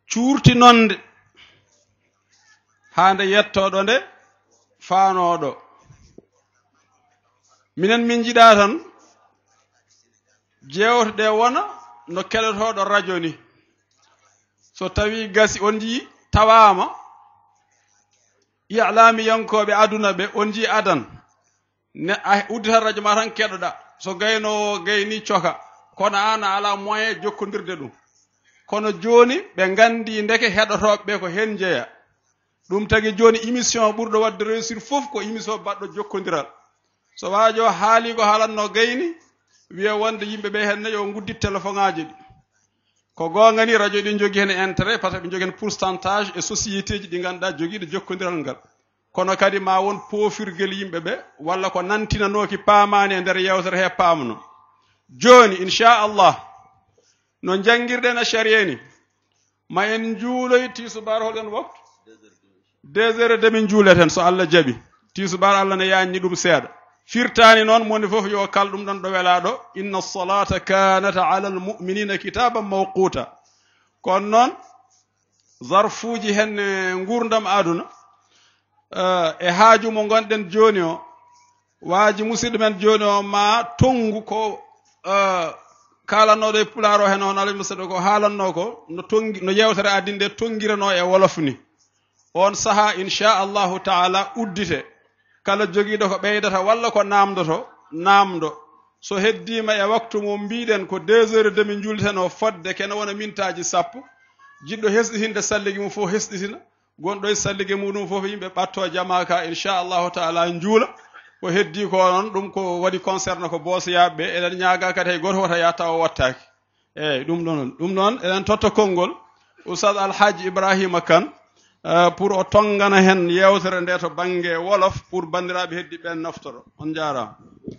cuurtinonde haa nde yettoɗo nde faanoɗo minen min jiɗa tan jewteɗe wona no keɗotoɗo radio ni so tawi gasi on jii tawama i'lami yankoɓe aduna ɓe on jii adan ne a udditat radio ma tan keɗoɗa so gaynowo gayni coka kono an a ala moyen jokkodirde ɗum kono joni ɓe gandi ndeke heɗotoɓe ɓe ko hen jeeya ɗum tagi joni émission ɓurɗo wadde réussir foof ko émission baɗɗo jokkodiral so waajo haali ko haalanno gayni wiya wonde yimɓe ɓe henne yo guddit téléphone ngaji ɗi ko gonga ni radio ɗi jogui hen intérêt par ce que ɓe jogui hen pourcentage e société ji ɗi ganduɗa joguiɗo jokkodiral ngal kono kadi ma won pofirguel yimɓe ɓe walla ko nantinanoki paamani e nder yewtere he pamno joni inchallah no jangguirɗen e sharia ni ma en juuloy tisubar holɗen waktu deux heures et demi juuleten so allah jaaɓi tisubar allah ne yanni ɗum seeɗa firtani noon moni foof yo kal ɗum ɗon ɗo welaɗo inna salata kanat ala almuminina kitaban mawquta kono noon zarfuji hen e gurdam aduna e haaju mo gonɗen joni o waaji musidɗo men joni o ma tongu ko kalannoɗo e pulaar o hen on alah musidɗo ko haalanno ko no tongi no yewtere addinde tongirano e wolof ni on saaha inchallahu taala uddite kala jogiiɗo ko ɓeydata walla ko namdoto namdo so heddima e waktu mo mbiɗen ko deux heures demi julten o fodde kene wona mintaji sappo jiɗɗo hesɗitinde salligi mum fof hesɗitina gonɗo e sallige muɗum fof yimɓe ɓatto jama ka inchallahu taala juula ko heddi ko noon ɗum ko waɗi concerne ko boosoyaɓe eɗen ñaaga kadi hay goto wota yatta o wattaki eyyi ɗum ɗon ɗum noon eɗen totta konngol oustad alhaji ibrahima kane Uh, pour o tongana hen yewtere nde to banggue wolof pour bandiraɓe heddi ɓen naftoro on jarama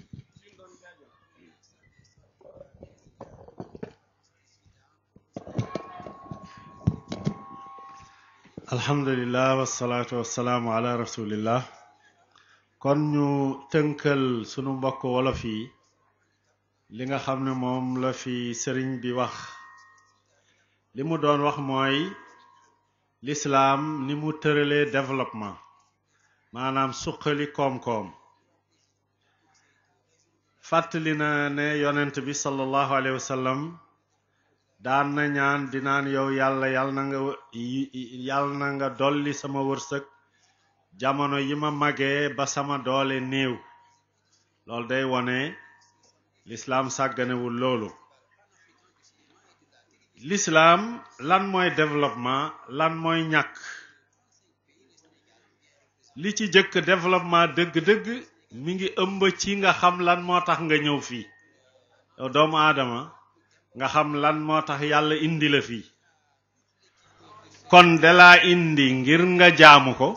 alhamdulillah wassalatu wassalamu ala rasulillah kon ñu tënkal sunu mbokk wolof yi li nga xam ne moom la fi sëriñ bi wax li mu doon wax mooy l'islam ni mu tëralee développement maanaam suqali koom-koom fàttali na ne yonent bi sallallahu alayhi wa sallam daan na ñaan di naan yow yàlla yàlla na nga yàlla na nga dolli sama wërsëg jamono yi ma magee ba sama doole néew loolu day wone l'islam sàgganewul loolu l'islam lan mooy développement lan mooy ñàkk li ci jëkk développement dëgg-dëgg mi ngi ëmb ci nga xam lan moo tax nga ñëw fii yow doomu aadama nga xam lan moo tax yàlla indi la fii kon dalaa indi ngir nga jaamu ko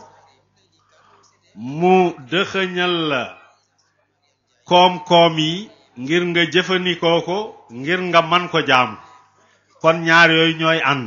mu dëxëñal la koom-koom yi ngir nga jëfandikoo ko ngir nga man ko jaamu kon ñaar yooyu ñooy ànd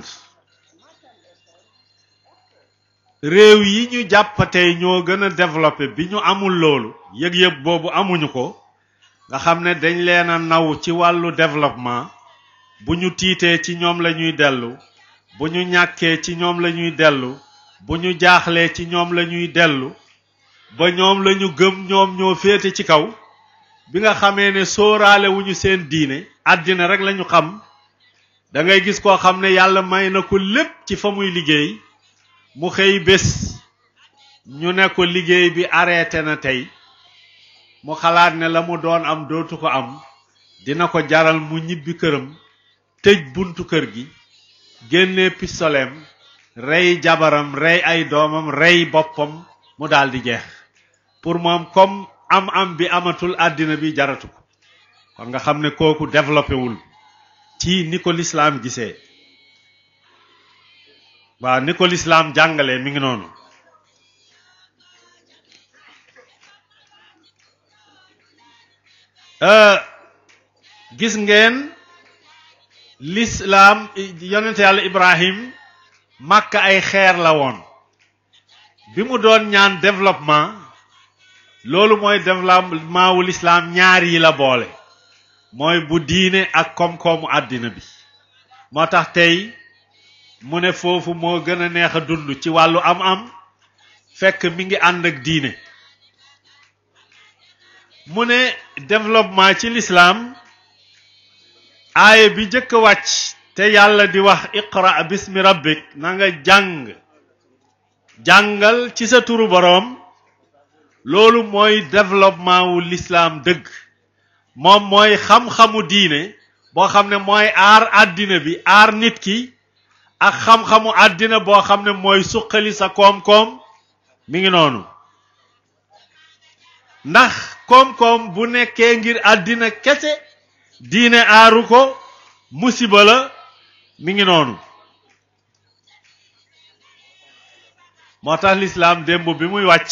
réew yi ñu jàpp tey ñoo gën a développé bi ñu amul loolu yëg-yëg boobu amuñu ko nga xam ne dañ leen a naw ci wàllu développement bu ñu tiitee ci ñoom la ñuy dellu bu ñu ñàkkee ci ñoom la ñuy dellu bu ñu jaaxlee ci ñoom la ñuy dellu ba ñoom la ñu gëm ñoom ñoo féete ci kaw bi nga xamee ne sóoraale wu ñu seen diine àddina rek lañu xam da ngay gis koo xam ne yàlla may na ko lépp ci fa muy liggéey mu xëy bés ñu ne ko liggéey bi arrêté na tey mu xalaat ne la mu doon am dootu ko am dina ko jaral mu ñibbi këram tëj buntu kër gi génne pistoleem rey jabaram rey ay doomam rey boppam mu daldi jeex pour moom comme am am bi amatul àddina bi jaratu ko kon nga xam ne kooku développé wul ci ni ko lislaam gisee waaw ni ko lislaam jàngalee mi ngi noonu gis ngeen lislaam yonente yàlla ibrahim màkk ay xeer la woon bi mu doon ñaan développement loolu mooy développement wu lislaam ñaar yi la boole mooy bu diine ak koom-koomu àddina bi moo tax tey mu ne foofu moo gën a neex a dund ci wàllu am-am fekk mi ngi ànd ak diine mu ne développement ci lislaam aaye bi jëkk a wàcc te yàlla di wax iqra bismi rabbik na nga jàng jàngal ci sa turu boroom loolu mooy développement wu lislaam dëgg moom mooy xam-xamu diine boo xam ne mooy aar àddina bi aar nit ki ak xam-xamu àddina boo xam ne mooy suqali sa koom-koom mi ngi noonu ndax koom-koom bu nekkee ngir àddina kese diine aaru ko musiba la mi ngi noonu moo tax lislaam démb bi muy wàcc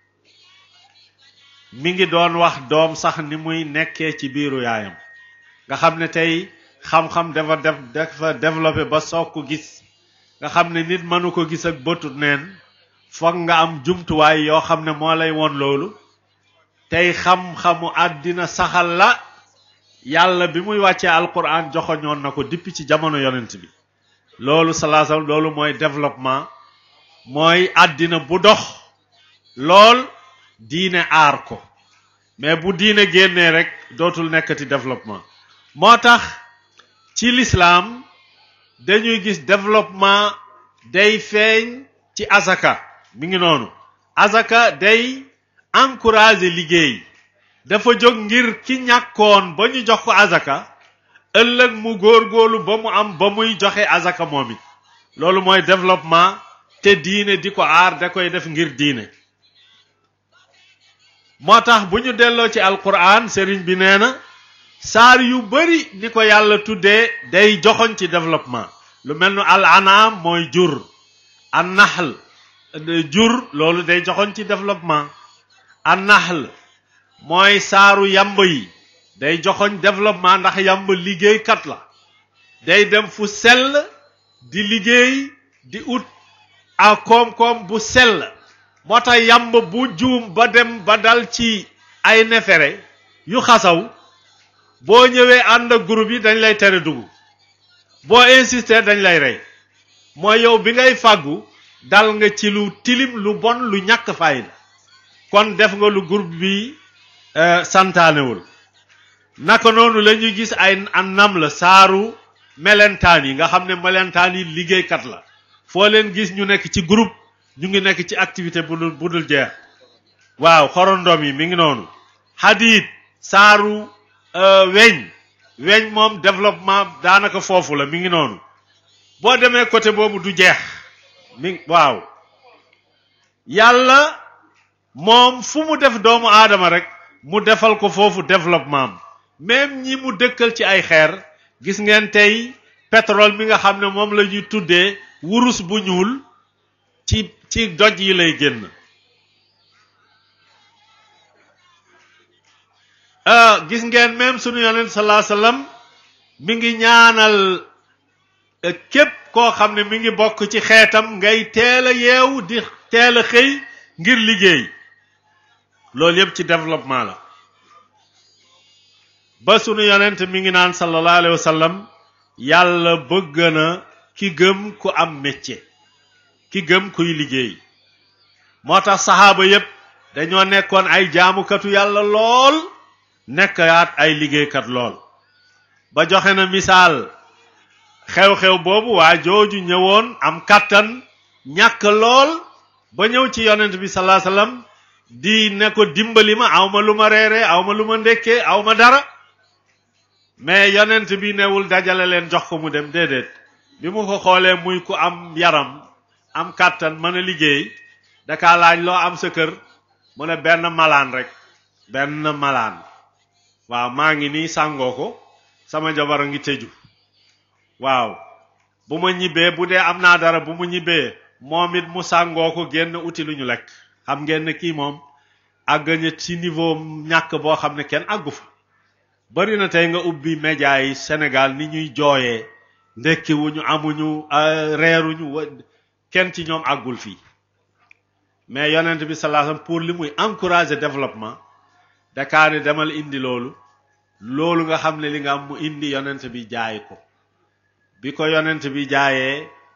mi ngi doon wax doom sax ni muy nekkee ci biiru yaayam nga xam ne tey xam-xam dafa def dafa développé ba soog ko gis nga xam ne nit mënu ko gis ak bëtut neen foog nga am jumtuwaay yoo xam ne moo lay woon loolu tey xam-xamu àddina saxal la yàlla bi muy wàccee alquran joxoñoon na ko depuis ci jamono yonent bi loolu salaasam loolu mooy développement mooy àddina bu dox lool diine aar ko mais bu diine génnee rek dootul nekkati développement moo tax ci lislaam dañuy gis développement day feeñ ci azaka mi ngi noonu azaka day encourager liggéey dafa jóg ngir ki ñàkkoon ba ñu jox ko azaka ëllëg mu góorgóorlu ba mu am ba muy joxe azaka moom it loolu mooy développement te diine di ko aar da koy def ngir diine moo tax bu ñu delloo ci alquran sëriñ bi nee na saar yu bari ni ko yàlla tuddee day joxoñ ci développement lu mel ni al anaam mooy jur an naxl jur loolu day joxoñ ci développement an naxl mooy saaru yamb yi day joxoñ développement ndax yamb liggéeykat la day dem fu sell di liggéey di ut a koom-koom bu sell moo tax yamb bu juum ba dem ba dal ci ay nefere yu xasaw boo ñëwee ànd ak groupe yi dañ lay tere dugg boo insister dañ lay rey mooy yow bi ngay fàggu dal nga ci lu tilim lu bon lu ñàkk fayda kon def nga lu groupe bi santaanewul naka noonu la ñuy gis ay an nam la saaru melentaan yi nga xam ne melentaan yi liggéeykat la foo leen gis ñu nekk ci groupe ñu ngi nekk ci activité bu dul bu dul jeex waaw xorondom yi mi ngi noonu hadid saaru weñ weñ moom développement daanaka foofu la mi ngi noonu boo demee côté boobu du jeex mi waaw yàlla moom fu mu def doomu aadama rek mu defal ko foofu développement même ñi mu dëkkal ci ay xeer gis ngeen tey pétrole mi nga xam ne moom la ñuy tuddee wurus bu ñuul ci ci doj yi lay génn gis ngeen même sunu yonent salaa sallam mi ngi ñaanal képp koo xam ne mi ngi bokk ci xeetam ngay teel a yeewu di teel a xëy ngir liggéey loolu yëpp ci développement la ba sunu yonent mi ngi naan sallallahu alayhi wa sallam yàlla bëgg na ki gëm ku am métier ki gëm kuy liggéey moo tax saxaaba yépp dañoo nekkoon ay jaamukatu yàlla lool nekkaat ay liggéeykat lool ba joxe na misaal xew-xew boobu waa jooju ñëwoon am kàttan ñàkk lool ba ñëw ci yonent bi salaa sallam di ne ko dimbali ma aw ma lu ma reere aw ma lu ma ndekkee aw ma dara mais yonent bi newul dajale leen jox ko mu dem déedéet bi mu ko xoolee muy ku am yaram am kàttan mën a liggéey daka laaj loo am sa kër mu ne benn malaan rek benn malaan waaw maa ngi nii sàngoo ko sama jabar a ngi tëju waaw bu ma ñibbee bu dee am naa dara bu mu ñibbee moom it mu sàngoo ko génn uti lu ñu lekk xam ngeen ne kii moom àgg na ci niveau ñàkk boo xam ne kenn àggu fa bari na tey nga ubbi média yi Sénégal ni ñuy jooyee ndekki wuñu amuñu reeruñu wa kenn ci ñoom àggul fii mais yonent bi sallallahu alayhi wasallam pour li muy encourager développement dakaane demal indi loolu loolu nga xam ne li nga am mu indi yonent bi jaay ko bi ko yonent bi jaayee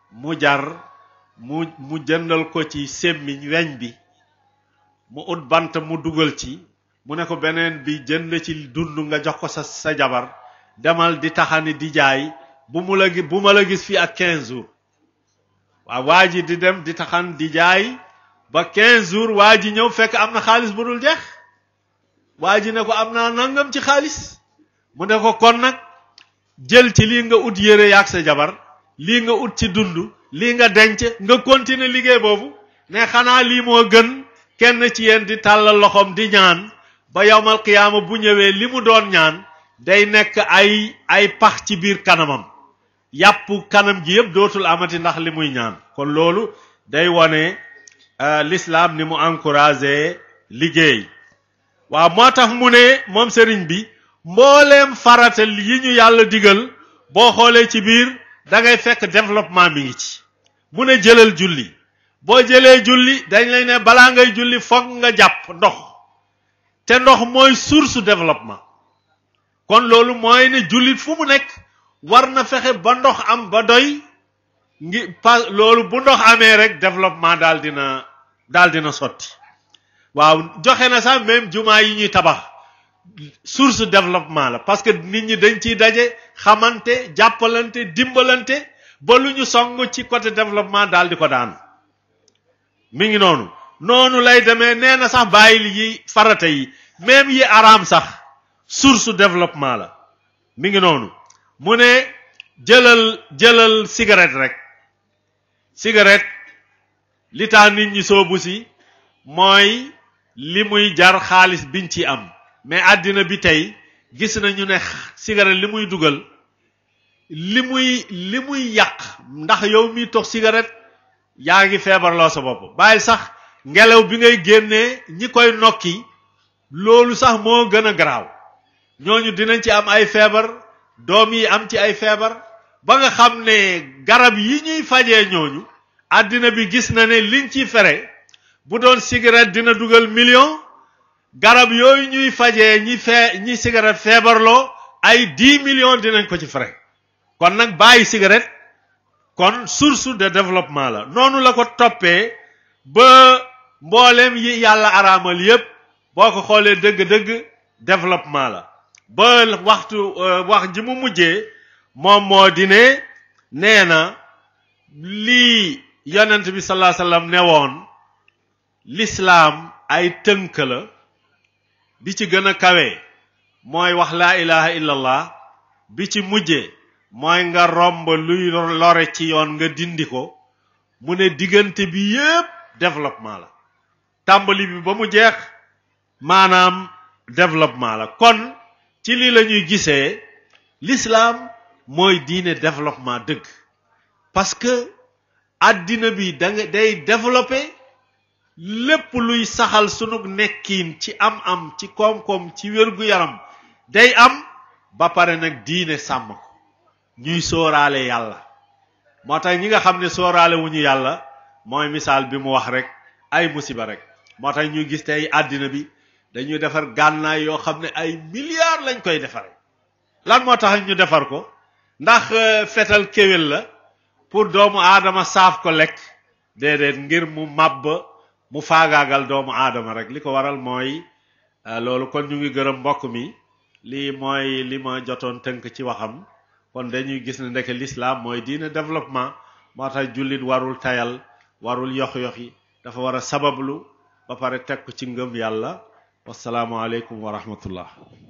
mu jar mu mu jëndal ko ci sémmiñ weñ bi mu ut bant mu dugal ci mu ne ko beneen bi jënd ci dund nga jox ko sa sa jabar demal di taxani di jaay bu mu la gi bu ma la gis fii ak 15 jours waaw waa ji di dem di taxan di jaay ba 15 jours waa ji ñëw fekk am na xaalis bu dul jeex waa ji ne ko am naa nangam ci xaalis mu ne ko kon nag jël ci lii nga ut yére yaag sa jabar lii nga ut ci dund lii nga denc nga continuer liggéey boobu ne xanaa lii moo gën kenn ci yéen di tàllal loxoom di ñaan ba yowmal qiyaama bu ñëwee li mu doon ñaan day nekk ay ay pax ci biir kanamam yàpp kanam gi yëpp dootul amati ndax li muy ñaan kon loolu day wone l'islam ni mu encouragé liggéey waaw moo tax mu ne moom sëriñ bi mbooleem faratal yi ñu yàlla digal boo xoolee ci biir da ngay fekk développement mi ngi ci mu ne jëlal julli boo jëlee julli dañ lay ne balaa ngay julli foog nga jàpp ndox te ndox mooy source développement kon loolu mooy ne jullit fu mu nekk war na fexe ba ndox am ba doy ngi pa loolu bu ndox amee rek développement daal dina daal dina sotti waaw joxe na sax même jumaa yi ñuy tabax source développement la parce que nit ñi dañ ciy daje xamante jàppalante dimbalante ba lu ñu song ci côté développement daal di ko daan mi ngi noonu noonu lay demee nee na sax bàyyil yi farata yi même yi araam sax source développement la mi ngi noonu mu ne jëlal jëlal cigarette rek cigarette li tax nit ñi soobu si mooy li muy jar xaalis biñ ci am mais àddina bi tey gis nañu ne cigarette li muy dugal li muy li muy yàq ndax yow mi tox cigarette yaa ngi feebarloo sa bopp bàyyi sax ngelaw bi ngay génnee ñi koy nokki loolu sax moo gën a garaaw ñooñu dinañ ci am ay feebar doom yi am ci ay feebar ba nga xam ne garab yi ñuy fajee ñooñu àddina bi gis na ne liñ ci fere bu doon cigarette dina dugal million garab yooyu ñuy fajee ñi fee ñi cigarette feebarloo ay dix millions dinañ ko ci fere kon nag bàyyi cigarette kon source de développement la noonu la ko toppee ba mbooleem yi yàlla araamal yépp boo ko xoolee dëgg-dëgg développement la ba waxtu wax ji mu mujjee moom moo di ne nee na lii yonent bi salaa sallam ne woon lislaam ay tënk la bi ci gën a kawe mooy wax laa ilaha illallah bi ci mujjee mooy nga romb luy lore ci yoon nga dindi ko mu ne diggante bi yépp développement la tàmbali bi ba mu jeex maanaam développement la kon ci lii la ñuy gisee l'islam mooy diine développement dëgg parce que àddina bi da nga day développé lépp luy saxal sunu nekkiin ci am-am ci koom-koom ci wér-gu-yaram day am ba pare nag diine sàmm ko ñuy sóoraale yàlla moo tax ñi nga xam ne sóoraale wu ñu yàlla mooy misaal bi mu wax rek ay musiba rek moo tax ñuy gis tey àddina bi dañuy defar gànnaay yoo xam ne ay milliards lañ koy defare lan moo tax ñu defar ko ndax fetal kéwél la pour doomu aadama saaf ko lekk déedéet ngir mu màbb mu faagaagal doomu aadama rek li ko waral mooy loolu kon ñu ngi gërëm mbokk mi lii mooy li ma jotoon tënk ci waxam kon dañuy gis ne ndeke l'islam mooy diine développement moo tax jullit warul tayal warul yox-yoxi dafa war a sabablu ba pare teg ko ci ngëm yàlla wasalaamualeykum wa rahmatullah